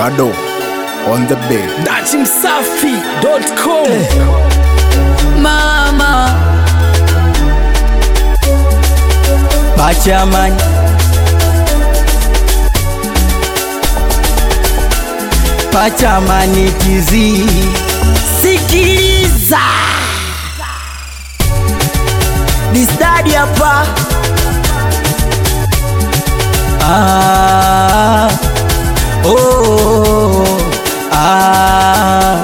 Gado on the bed. datimsafi.com mama Bachaman Pachamani tizi Sikiliza Distadi hapa ah, oh, ah,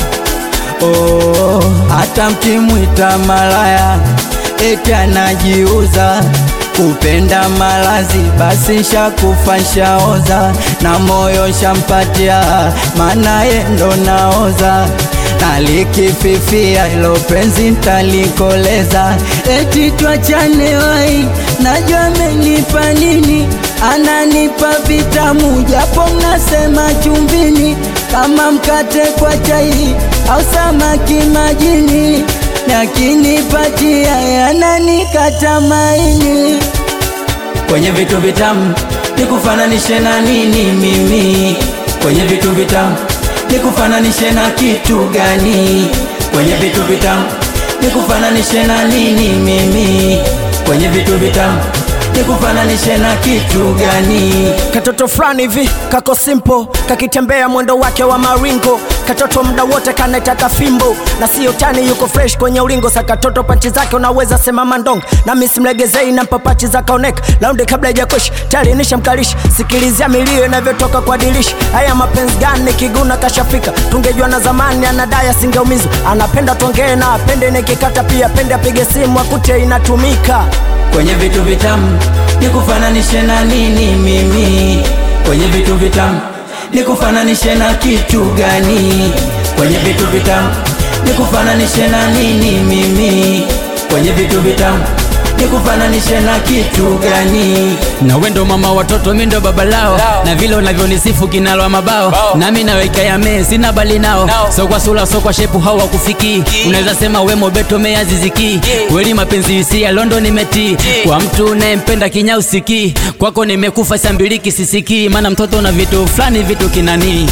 oh, hata mkimwita malaya eti anajiuza kupenda malazi basi shakufa shaoza na moyo shampatia maana ye ndo naoza nalikififia ilo penzi ntalikoleza eti twachane wai najua amenipa nini ananipa vitamu japo mnasema chumbini kama mkate kwa chai au samaki majini nakinipatia yananikata maini kwenye vitu vitamu nikufananishe na nini mimi kwenye vitu vitamu nikufananishe na kitu gani kwenye vitu vitamu nikufananishe na nini mimi kwenye vitu vitamu nikufananishe na kitu gani katoto fulani hivi kako simple kakitembea mwendo wake wa maringo katoto muda wote kanaitaka fimbo na sio tani yuko fresh kwenye ulingo sa katoto panchi zake unaweza sema mandong na misimlegezei na mpapachi za kaonek laundi kabla ijakoshi tayari nishamkalishi sikilizia milio inavyotoka kwa dilishi haya mapenzi gani kiguna kashafika tungejua na zamani anadai asingeumizwa anapenda tuongee na apende nikikata pia pende apige simu akute inatumika kwenye vitu vitamu nikufananishe na nini mimi kwenye vitu vitamu nikufananishe na kitu gani kwenye vitu vitamu nikufananishe na nini mimi kwenye vitu vitamu nikufananishe na kitu gani na wendo mama watoto mi ndo baba lao na vile unavyonisifu kinalwa mabao nami naweka ya mee sina bali nao so kwa sura so kwa shepu hawakufikii unaweza sema we mobeto meaziziki kweli mapenzi hisia londo nimetii kwa mtu unayempenda kinya usikii kwako nimekufa sambiliki sisikii maana mtoto na vitu fulani vitu kinanii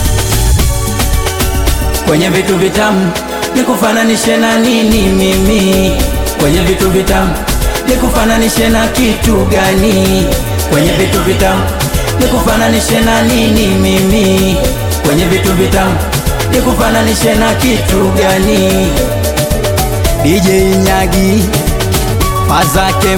kwenye vitu vitamu nikufananishe na nini mimi kwenye vitu vitamu nikufananishe na kitu gani kwenye vitu vitamu nikufananishe na nini mimi kwenye vitu vitamu nikufananishe na kitu gani DJ Nyagi Fazake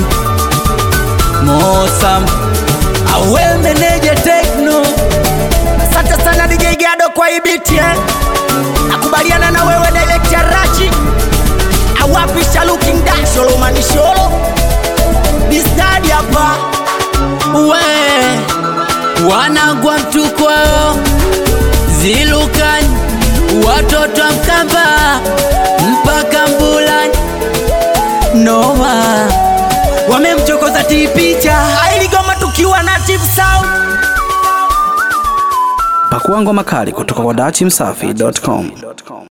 Mosam Awe meneja Tekno asante sana DJ Gado kwa hii beat eh. nakubaliana na wewe director Rachi awapisha looking dash Solomani Sholo Bistadi hapa we wanagwa mtukwao zilukani watoto wa mkamba mpaka mbulani noma wamemchokoza tipicha ailigoma tukiwa na Chief Sound Pakua ngoma kali kutoka kwa dachimsafi.com.